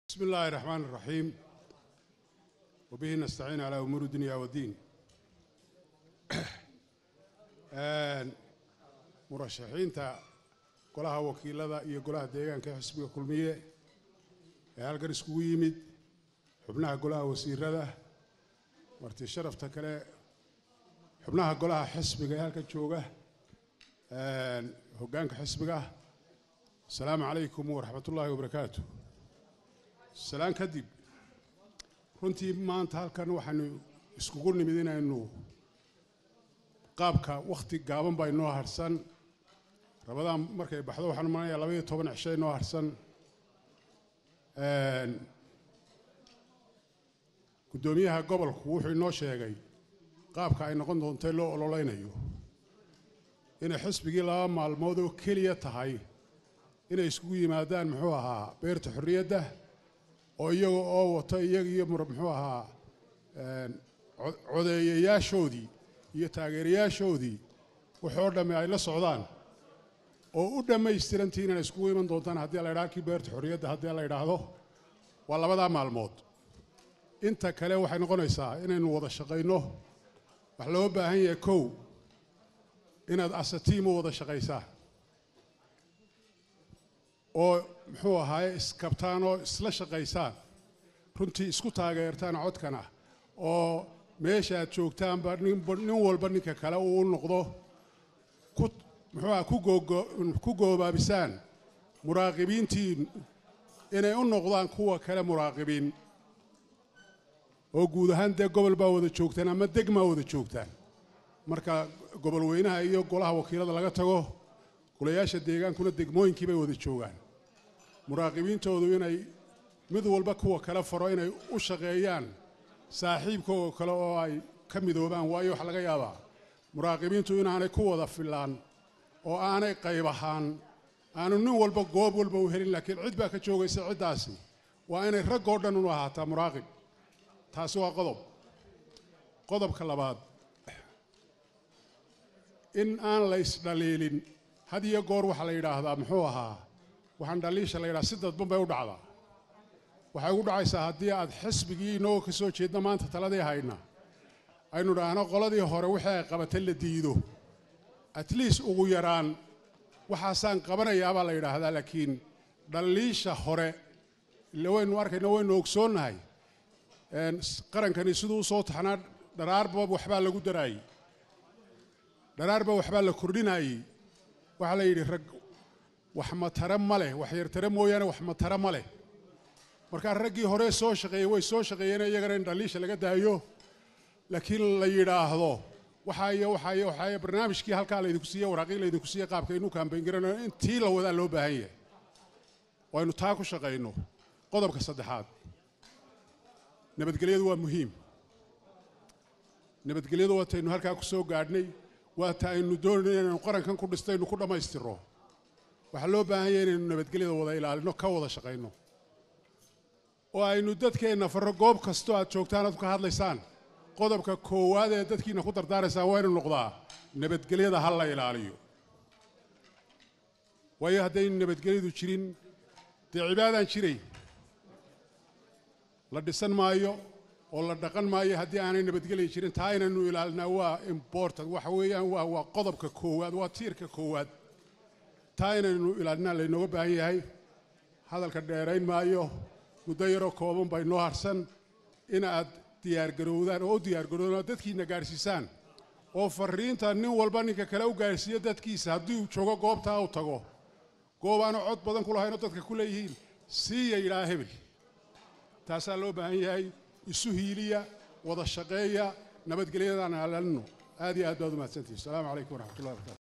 بسم الله الرحمن الرحيم وبه نستعين على أمور الدنيا والدين murashaxiinta golaha wakiilada iyo golaha deegaanka xisbiga kulmiye ee halkan iskugu yimid xubnaha golaha wasiirada marti sharafta kale xubnaha golaha xisbiga ee halkan jooga hoggaanka xisbiga asalaamu calaykum waraxmat ullaahi wabarakaatu salaan kadib runtii maanta halkan waxaanu iskugu nimid inaynu qaabka wakhti gaaban baa inoo harsan rabadaan markay baxdo waxaan umanayaa labaiyo toban cisho inoo harsan guddoomiyaha gobolku wuxuu inoo sheegay qaabka ay noqon doontay loo ololeynayo inay xisbigii laba maalmood oo keliya tahay inay iskugu yimaadaan muxuu ahaa beerta xorriyadda oo iyaga oo wato iyaga iyo muxuu ahaa codeeyayaashoodii iyo taageerayaashoodii waxoo dhamme ay la socdaan oo u dhammaystirantii inay iskugu iman doontaan haddii la ydhaha halkii beerta xorriyadda haddii la ydhaahdo waa labadaa maalmood inta kale waxay noqonaysaa inaynu wada shaqayno wax loo baahan yahay kow inaad asatiim u wada shaqaysaan oo muxuu ahaaye iskabtaan oo isla shaqaysaan runtii isku taageertaan codkana oo meesha aad joogtaanba nin walba ninka kale uu noqdo ku muxuuaha ku goobaabisaan muraaqibiintiin inay u noqdaan kuwa kale muraaqibiin oo guud ahaan dee gobol baa wada joogtaan ama degmaa wada joogtaan marka gobol weynaha iyo golaha wakiilada laga tago golayaasha deegaankuna degmooyinkii bay wada joogaan muraaqibiintoodu inay mid walba kuwa kale faro inay u shaqeeyaan saaxiibkooga kale oo ay ka midoobaan waayo waxa laga yaabaa muraaqibiintu inaanay ku wada filaan oo aanay qayb ahaan aanu nin walba goob walba u helin laakiin cid baa ka joogaysa ciddaasi waa inay raggoo dhan u ahaataa muraaqib taasi waa qodob qodobka labaad in aan la isdhaliilin had iyo goor waxaa la yidhaahdaa muxuu ahaa waxaan dhaliisha la yidhaha si dadban bay u dhacdaa waxay ugu dhacaysaa haddii aad xisbigii inagoo ka soo jeedna maanta taladii hayna aynu dhahno qoladii hore wixii ay qabatay la diido at least ugu yaraan waxaasaan qabanayaabaa la yidhaahdaa laakiin dhaliisha hore ile waynu arkayna waynu ogsoonnahay qarankani siduu u soo taxnaa dharaarba waxbaa lagu daraayey dharaarba waxbaa la kordhinaayey waxaa la yidhi rag wax matare ma leh wax yartare mooyaane wax matare ma leh markaa raggii hore soo shaqeeyey way soo shaqeeyeen iyagana in dhaliisha laga daayo laakiin la yidhaahdo waxaa iyo waxaa iyo waxaa iyo barnaamijkii halkaa laydinku siiye waraaqii laydinku siiye qaabka inu kaambayn garanayo in tii la wadaa loo baahan yahay waynu taa ku shaqayno qodobka saddexaad nabadgelyadu waa muhiim nabadgelyadu waataynu halkaa ku soo gaadhnay waata aynu doonayno inaynu qarankan ku dhistaynu ku dhammaystirro waxaa loo baahan yahay inaynu nabadgelyada wada ilaalino ka wada shaqayno oo aynu dadkeenna farro goob kastoo aad joogtaan aad ka hadlaysaan qodobka koowaad ee dadkiina ku dardaaraysaan waa inu noqdaa nabadgelyada ha la ilaaliyo waayo haddaynu nabadgelyadu jirin dee cibaadaan jiray la dhisan maayo oo la dhaqan maayo haddii aanay nabadgelya jirin taa inaynu ilaalinaa waa important waxa weeyaan waa waa qodobka koowaad waa tiirka koowaad taa inaynu ilaalinaa laynooga baahan yahay hadalka dheerayn maayo muddo yaroo kooban bay noo harsan in aad diyaargarowdaan oo u diyaargarowdaan oo dadkiina gaadhsiisaan oo farriinta nin walba ninka kale u gaadhsiiyo dadkiisa haddii uu joogo goobtaa u tago goob aanu cod badan ku lahaynoo dadka ku leeyihiin siiya yidhaha hebel taasaa loo baahan yahay isu hiiliya wada shaqeeya nabadgelyadaan ilaalino aad iyo aad baad umahadsantihi asalaamu calaykum waraxmatullahi barkatu